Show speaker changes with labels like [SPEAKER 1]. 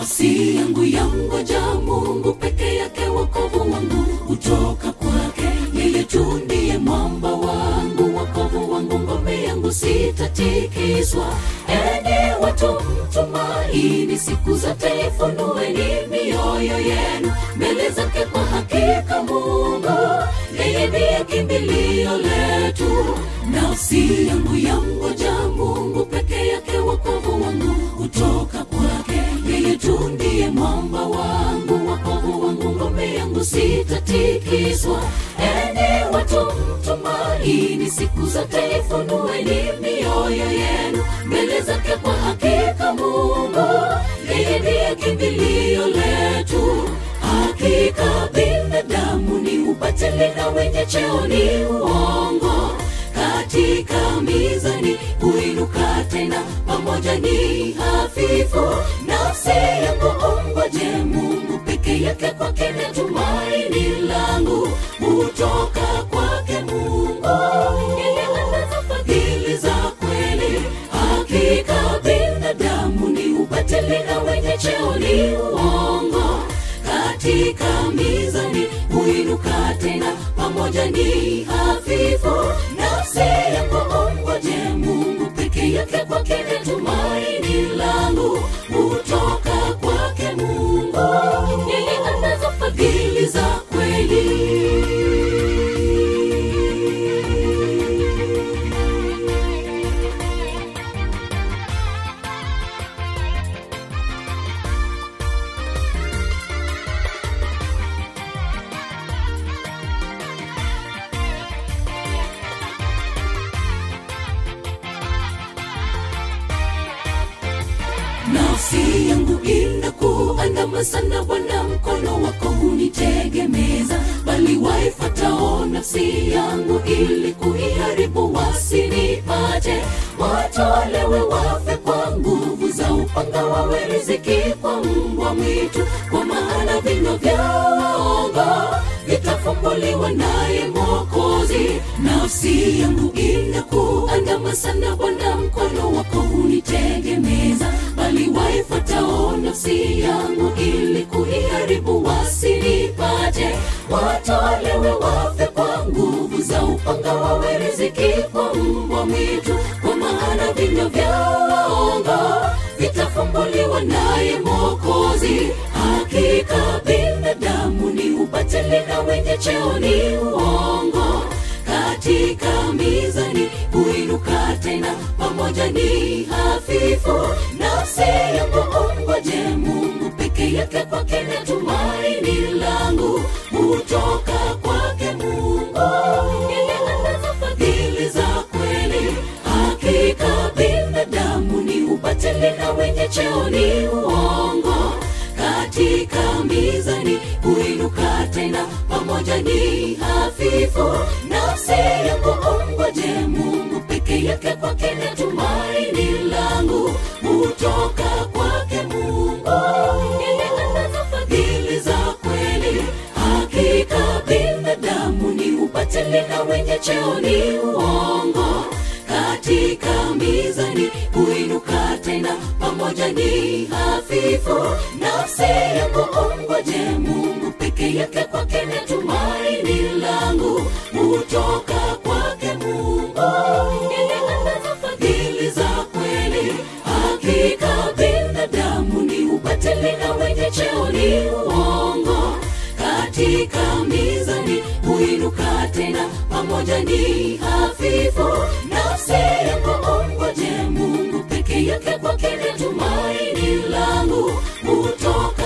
[SPEAKER 1] nafsi yangu yangoja mungu peke yake wokovu wangu hutoka kwake yeye tu ndiye mwamba wangu wokovu wangu ngome yangu sitatikiswa enyi watu mtumaini siku zote ifunueni mioyo yenu mbele zake kwa hakika mungu yeye ndiye kimbilio letu nafsi yangu yangoja mungu peke yake wokovu wangu hutoka kwake yeye tu ndiye mwamba wangu wokovu wangu ngome yangu sitatikiswa enyi watu mtumaini siku zote ifunueni mioyo yenu mbele zake kwa hakika mungu yeye ndiye kimbilio letu hakika binadamu ni ubatili na wenye cheo ni uongo katika mizani huinuka tena pamoja ni hafifu nafsi yangu ongoje mungu peke yake kwake na tumaini langu hutoka kwake mungu yeye anaza fadhili za kweli hakika binadamu ni ubatili na wenye cheo ni uongo katika mizani huinuka tena pamoja ni hafifu nafsi yangu ongoje mungu peke yake kwake na tumaini langu hutoka kwake mungu yeye anazo fadhili za kweli nafsi yangu inakuandama sana bwana mkono wako hunitegemeza bali waifatao nafsi yangu ili kuiharibu wasinipate watolewe wafe kwa nguvu za upanga wawe riziki kwa mbwa mwitu kwa maana vinywa vyao vitafumbuliwa naye mwokozi nafsi yangu inakuandama sana bwana mkono wako hunitegemeza bali waifatao nafsi yangu ili kuiharibu wasinipate watolewe wafe kwa nguvu za upanga wawe riziki kwa mbwa mwitu kwa maana vinywa vyao vitafumbuliwa naye mwokozi hakika binadamu ni ubatili na wenye cheo ni uongo katika mizani huinuka tena pamoja ni hafifu nafsi yangu ongoje mungu peke yake kwake na tumaini langu hutoka kwake mungu yeye anazo fadhili za kweli hakika binadamu ni ubatili na wenye cheo ni uongo katika mizani huinuka tena pamoja ni hafifu nafsi yangu ongoje mungu peke yake kwake na tumaini langu hutoka kwake mungu yeye anazo fadhili za kweli hakika binadamu ni ubatili na wenye cheo ni uongo katika mizani huinuka tena pamoja ni hafifu nafsi yangu ongoje mungu peke yake kwake na tumaini langu hutoka kwake mungu yeye anazo fadhili za kweli hakika binadamu ni ubatili na wenye cheo ni uongo katika mizani huinuka tena pamoja ni hafifu nafsi yangu ongoje mungu peke yake kwake na tumaini langu hutoka